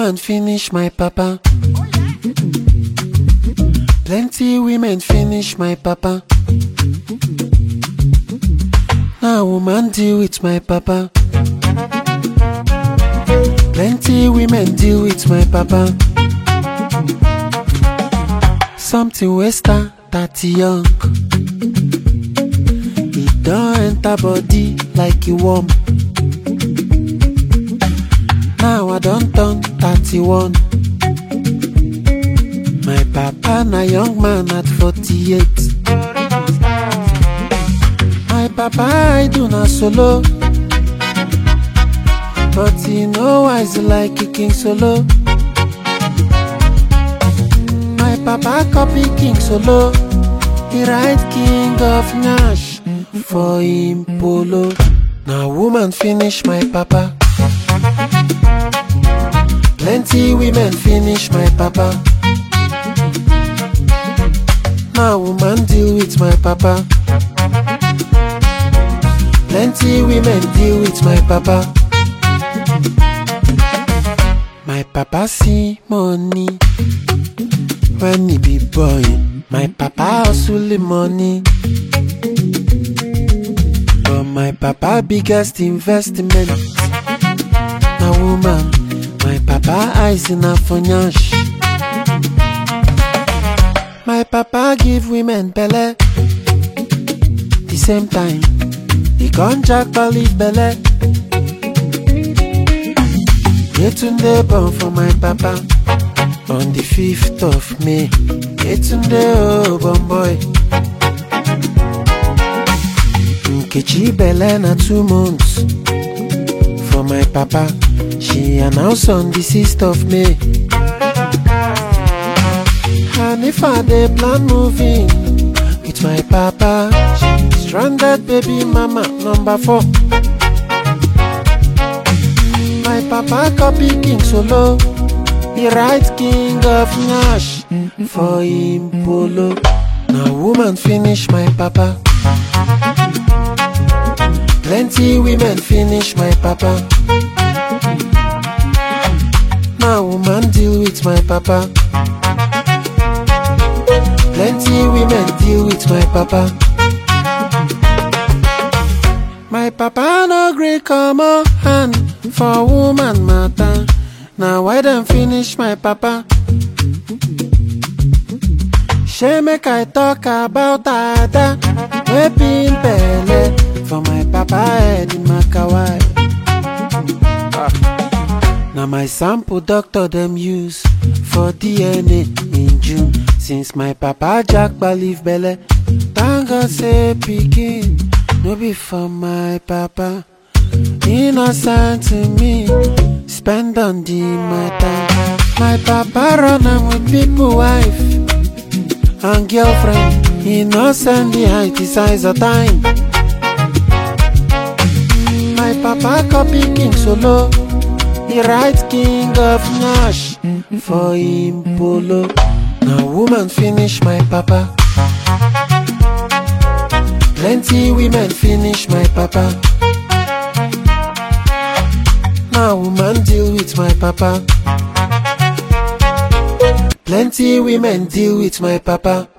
woman finish my papa. Plenty women finish my papa. Now woman deal with my papa. Plenty women deal with my papa. Something wey start 30 young. E don enter body like e warm. Now I don turn 31. My papa na young man at 48. My papa I do na solo. But he no wise like King Solo. My papa copy King Solo. He write King of Nash for him polo. Now woman finish my papa. Plenty women finish my papa. Now woman deal with my papa. Plenty women deal with my papa. My papa see money when he be boy. My papa hustle the money. But my papa biggest investment na woman. My papa eyes in a financial. My papa give women belle. The same time, he con jack leave belle. Yetunde born for my papa on the 5th of May. Yetunde oh bon boy. Nkechi belle na two months for my papa. She announced on the 6th of May. And if I dey plan moving with my papa, stranded baby mama number four. My papa copy King Solo. He write King of Nash for him polo. Now woman finish my papa. Plenty women finish my papa. Now woman deal with my papa. Plenty women deal with my papa. My papa no gree come on hand for woman matter. Now why dem finish my papa? Shey make I talk about Ada wey bin belle for my papa head in Makawai. Na my sample doctor dem use for DNA in June since my papa jackpa leave belle. Thank God say pikin no be for my papa. Innocent to me, spend on the matter. My papa run am with people wife and girlfriend. Innocent the height is size of time. My papa copy King Solo. He write King of Nash for him polo. Now woman finish my papa. Plenty women finish my papa. Now woman deal with my papa. Plenty women deal with my papa.